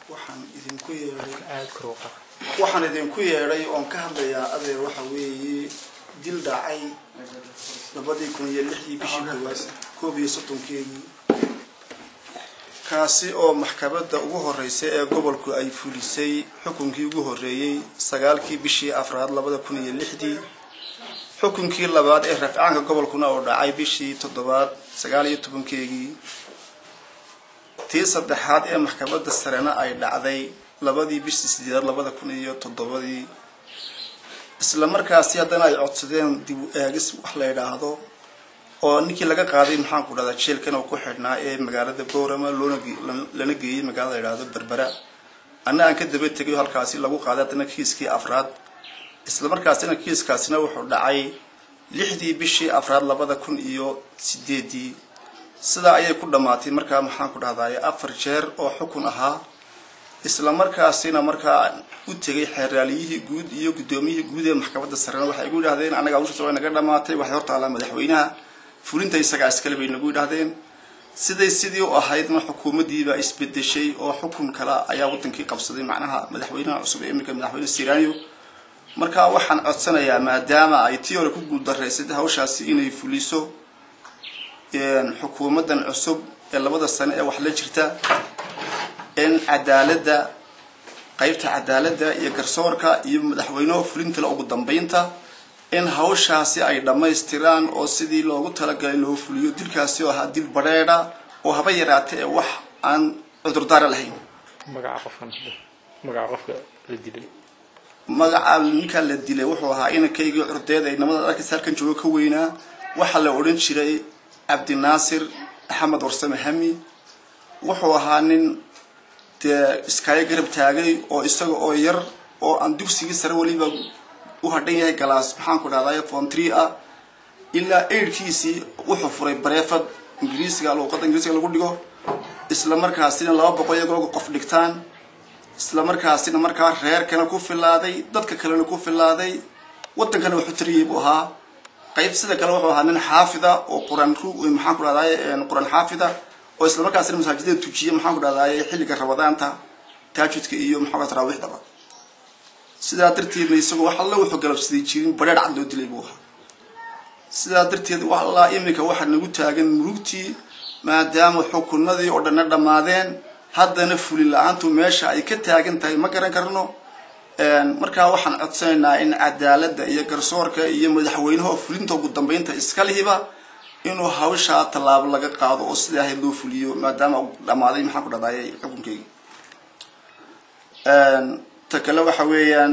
waxaan idinku yeedhay waxaan idinku yeedhay oon ka hadlayaa adeer waxa weeye dil dhacay labadii kun iyo lixdii bishii koowaad koob iyo soddonkeedii kaasi oo maxkamadda ugu horreysay ee gobolku ay fulisay xukunkii ugu horreeyey sagaalkii bishii afraad labada kun iyo lixdii xukunkii labaad ee rafcaanka gobolkuna oo dhacay bishii toddobaad sagaal iyo tobankeegii tii saddexaad ee maxkamadda sarena ay dhacday labadii bishii sideedaad labada kun iyo toddobadii isla markaasi haddana ay codsadeen dib u eegis wax la yidhaahdo oo ninkii laga qaaday maxaanku dhahdaa jeelkan oo ku xidhnaa ee magaalada boorama loona lana geeyey magaalada la yidhaahdo berbera anna aan ka daba tegayo halkaasi lagu qaaday haddana kiiskii afraad isla markaasina kiiskaasina wuxuu dhacay lixdii bishii afraad labada kun iyo sideedii sidaa ayay ku dhammaatay markaa maxaan ku dhahdaye afar jeer oo xukun ahaa isla markaasina markaa u tegay xeeraaliyihii guud iyo guddoomiyihii guud ee maxkamadda sarena waxay igu yidhahdeen annaga hawshaas way naga dhammaatay waxay hortaallaa madaxweynaha fulinta isagaa iskale bay nagu yidhahdeen siday sidii u ahaydna xukuumaddiibaa isbedeshay oo xukun kale ayaa waddankii qabsaday macnaha madaxweynaha cusub ee iminka madaxweyne siraniyo markaa waxaan codsanayaa maadaama ay tii hore ku guuldarraysay hawshaasi inay fuliso xukuumaddan cusub ee labada sano ee wax la jirta in cadaaladda qaybta cadaaladda iyo garsoorka iyo madaxweyneho fulintale ugu dambeynta in hawshaasi ay dhammaystiraan oo sidii loogu talagalay loo fuliyo dilkaasi oo ahaa dil badheedha oo haba yaraata ee wax aan cudurdaara lahayn magaca qofkan magaca qofka la dilay magaca ninkaa la dilay wuxuu ahaa inankaygii curdeed ay namada arkaysa halkan joogo ka weynaa waxaa la odhan jiray cabdinaasir axmed warsame hami wuxuu ahaa nin dee iskaayo garab taagay oo isaga oo yar oo aan dugsigii sare weliba u hadhan yahay galaas maxaan ku dhahday fon tree ah ilaa eidhkiisii wuxuu furay bareefad ingiriisiga luuqadda ingiriisiga lagu dhigo isla markaasina laba boqol iyagoo qof dhigtaan isla markaasina markaa reerkana ku filaaday dadka kalena ku filaaday waddankana waxu tariyay buu ahaa qayb sida kale wuxuu ahaa nin xaafida oo quraan maxaan ku dhahday quraan xaafida oo isla markaasina masaajidada tujiya maxaan ku dhahday xilliga rabadaanta taajudka iyo maxaa taraawiixdaba sidaa darteedna isagoo wax alla wuxuu galabsaday jirin badheer cad loo dilay buu ahaa sidaa darteed wax allaa iminka waxaa nagu taagan murugtii maadaama xukunadii oo dhanna dhammaadeen haddana fulin la-aantu meesha ay ka taagan tahay ma garan karno markaa waxaan codsanaynaa in cadaaladda iyo garsoorka iyo madaxweynaha oo fulinta ugu dambeynta iska lihiba inuu hawshaa tallaabo laga qaado oo sidai ahayd loo fuliyo maadaama uu dhammaaday maxaan ku dhahday xukunkeyga ta kale waxa weeyaan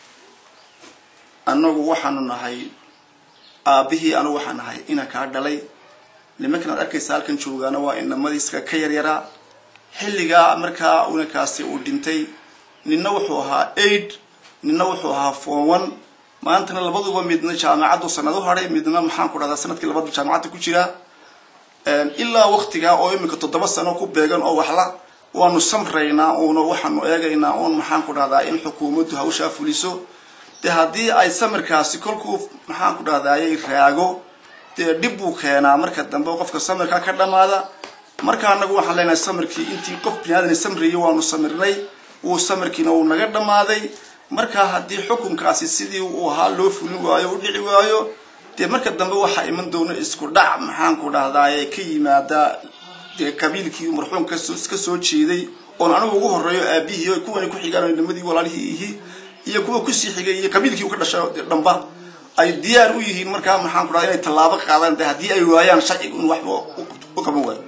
annagu waxaanu nahay aabihii anigu waxaan nahay inaan kaa dhalay nimankan aad arkaysa halkan joogaana waa inamadiiska ka yaryaraa xilligaa markaa unakaasi uu dhintay ninna wuxuu ahaa aid ninna wuxuu ahaa fon one maantana labaduba midna jaamacaddu sanad u hadhay midna maxaan ku dhahdaa sanadkii labaad jaamacadda ku jira ilaa waktigaa oo iminka toddoba sano ku beegan oo waxla waanu samraynaa uuna waxaanu eegaynaa uun maxaan ku dhahdaa in xukuumaddu hawshaa fuliso dee haddii ay samirkaasi kolkuu maxaan ku dhahdaayay raago dee dhib buu keenaa marka dambe qofka samirkaa ka dhammaada marka anagu waxaan leenahay samirkii intii qof biniaadan samriyay waanu samirnay wuu samirkiina uu naga dhammaaday markaa haddii xukunkaasi sidii uu ahaa loo fulin waayo u dhici waayo dee marka dambe waxaa iman doona isku dhac maxaan ku dhahdaay ka yimaada dee qabiilkii marxuumka ka soo jeeday oon anigu ugu horeeyo aabihii kuwani ku xigaan nimadii walaalihii ihi iyo kuwa kusii xigay iyo qabiilkii u ka dhashay dhamba ay diyaar u yihiin markaa maxaan ku dhahda inay tallaabo qaadaan de haddii ay waayaan sharciga in waxba u qaban waayo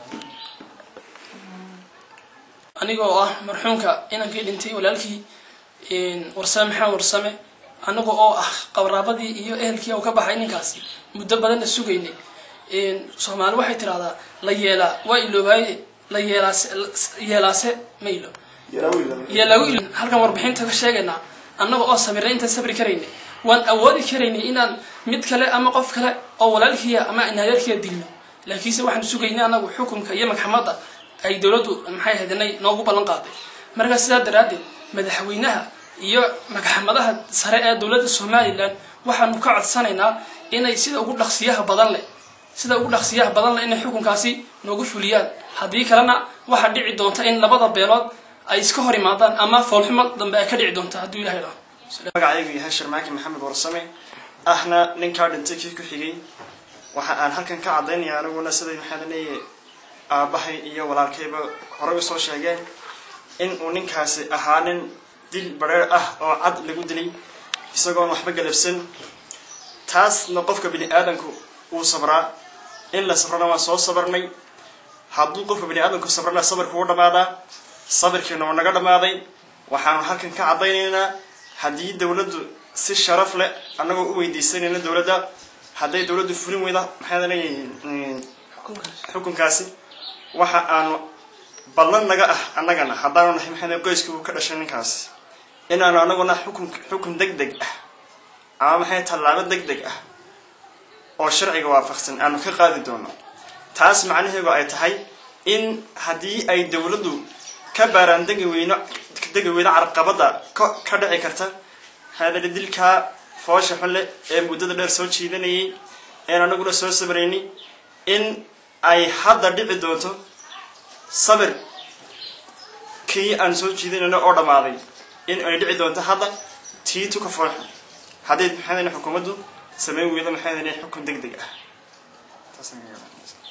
aniga oo ah marxuumka inankii dhintay walaalkii warsame maxamed warsame anaga oo ah qabraabadii iyo ehelkii u ka baxay ninkaasi muddo badanna sugaynay soomaali waxay tidhahdaa la yeelaa waa iloobaaye la yeelaase yeelaase ma ilo yeelaagu ilo halkan warbixinta ka sheegaynaa annaga oo sabirnay intaan sabri karaynay waan awoodi karaynay inaan mid kale ama qof kale oo walaalkiiya ama inadeerkiiya dilno laakiinse waxaan sugaynay anagu xukunka iyo magxamadda ay dowladdu maxay ahayd inay noogu ballan qaaday markaa sidaa daraaddeed madaxweynaha iyo magxamadaha sare ee dowladda somalilan waxaanu ka codsanaynaa inay sida ugu dhaqsiyaha badan leh sida ugu dhaqsiyaha badan leh inay xukunkaasi noogu fuliyaan haddii kalena waxaa dhici doonta in labada beelood ay iska hor imaadaan ama foolxumo dambe ay ka dhici doonta hadduu ilahay dhaho magacaygu yahay sharmaaki maxamed warsame ahna ninkaa dhintay kii ku xigay waxa aan halkan ka caddaynaya aniguna siday maxaa leeyahay aabbahay iyo walaalkayba horey usoo sheegeen in uu ninkaasi ahaa nin dil bareer ah oo cad lagu dilay isagoon waxba galabsan taasna qofka bini aadamku uu sabraa in la sabrana waan soo sabarnay hadduu qofka bini aadamku sabrana sabirku u dhammaadaa sabirkiina uu naga dhammaaday waxaanu halkan ka caddaynaynaa haddii dowladdu si sharaf leh annagoo u weydiisanayna dowladda hadday dowladdu fulin weyda maxaa leeyahay xukunkaasi waxa aanu ballan naga ah annagana haddaanu nahay maxaa qoyska uu ka dhashay ninkaasi inaanu annaguna xukun xukun deg deg ah ama maxay tallaabo deg deg ah oo sharciga waafaqsan aanu ka qaadi doono taas macnaheedu ay tahay in haddii ay dowladdu ka baaraan degi weyno degi weyno carqabada ka ka dhici karta hadale dilkaa foosha xunle ee muddada dheer soo jiidanayay een anaguna soo sabrayni in ay hadda dhici doonto sabir kii aan soo jiidanayno oo dhammaaday in ay dhici doonto hadda tii tuka foolxun haddii maxaa xukuumaddu samayn weydo maxaa xukun deg deg ah taas